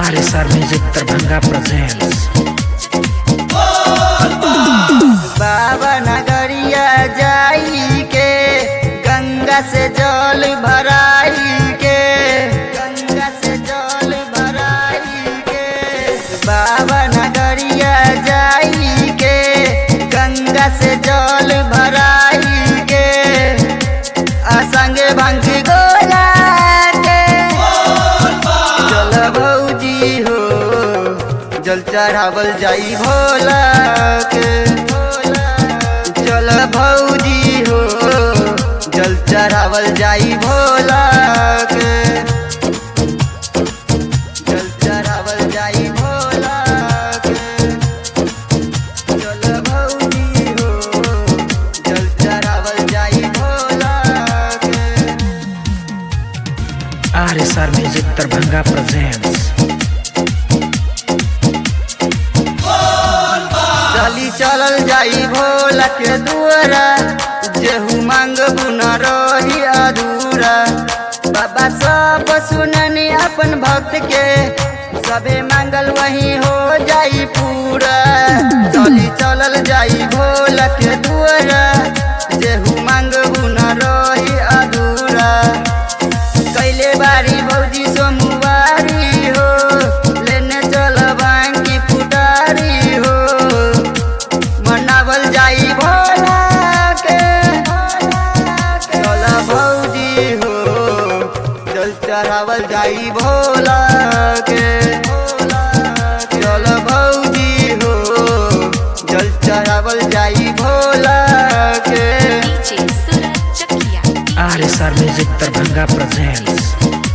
RSR Music Terbangga presents बाबा नगरिया जाई के गंगा से जल भराई के गंगा से जल भराई के बाबा नगरिया जाई के गंगा से जल भराई के असंगे भंग गोला के चल भौजी हो जल चढ़ावल जाई भोला के चल भौजी हो जल चढ़ावल जाई भोला के जल चढ़ावल जाई भोला के चल भौजी हो जल चढ़ावल जाई भोला के RSR Music Terbangga presents चली चलल जाई भोला के दुआरा जेहू मांगबू न रही अधूरा बाबा सब सुननी अपन भक्त के सबे मांगल वही हो जाई पूरा चली चलल जाई भोला के दुआरा जेहू मांगबू न रही अधूरा कैले बारी भौजी सोमवारी हो लेने चल बांकी फुटारी हो मनावल जाई भोला के चल भौजी हो जल चढ़ावल जाई भोला के चल भौजी हो जल चढ़ावल जाई भोला के DJ Surat Cekia. RSR Music Terbangga presents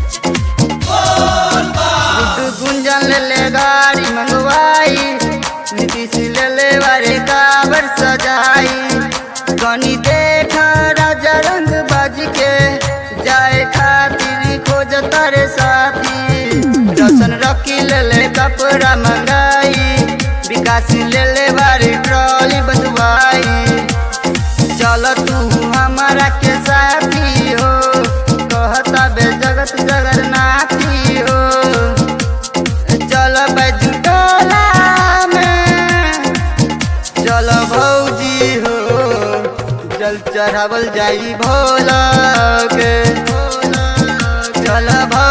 Guddu गुंजन ले ले गाड़ी मंगवाई नीतीश ले ले बारे काबर सजाई गनी देख राजा रंग बाज के जाए खातिर खोज तारे साथी रसन रखी ले ले कपड़ा मंगाई विकास ले ले बारी ट्रॉली बंधवाई चल तू हमारा के साथी हो कहता बे जगत जगन्नाथी हो चल बैजुटोला में चल भौजी हो जल चढ़ावल जाई भोला के चल भौ